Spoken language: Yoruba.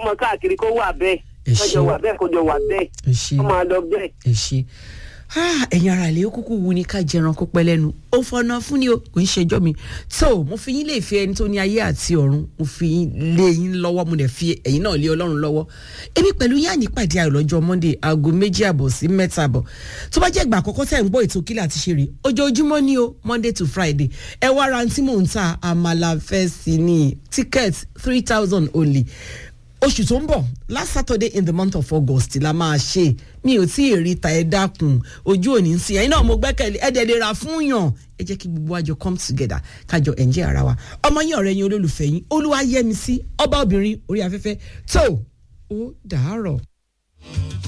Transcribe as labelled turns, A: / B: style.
A: ọmọ káàkiri kó wà bẹ́ẹ̀
B: Ẹ
A: kọjọ
B: ṣé.
A: wà bẹ́ẹ̀ kọjọ wà bẹ́ẹ̀
B: ẹ ṣe
A: ọmọ àlọ́ bẹ́ẹ̀.
B: ẹ ṣe Ah, ẹ̀yin ara ilé ó kúkú wu ni ká jẹran kó pẹ́ lẹ́nu ó fọnà fún ni o kò ń ṣẹjọ́ mi tó mo fi yín lè fi ẹni tó ní ayé àti ọ̀run mo fi yín lé yín lọ́wọ́ mo dẹ̀ fi ẹ̀yin náà lé ọlọ́run lọ́wọ́ èmi pẹ̀lú yín ànípàdé ayọ̀ lọ́jọ́ monday aago méjì àbọ̀ sí mẹ́ta àbọ̀ tó bá jẹ́ ìgbà àkọ́kọ́ tẹ̀ ń gbọ́ ètò kílẹ̀ àti ṣeré ojoojúmọ́ ni o monday to friday ẹ wá ra tí mò ń ta àmàlà fẹ́ sí ni ticket three thousand only oṣù tó ń bọ̀ last saturday in the month of august la máa ṣe mi ò tí ì rí ta ẹ dákun ojú òní ń sìn ẹ̀yin náà mo gbẹ́kẹ̀lé ẹ̀ dẹ̀ lè ra fún yàn ẹ jẹ́ kí gbogbo àjọ come together kájọ ẹ̀ǹjẹ́ ara wa ọmọ yín ọ̀rẹ́ yín olólùfẹ́ yín olúwa yẹmi sí ọba obìnrin orí afẹ́fẹ́ tó ó dàárọ̀.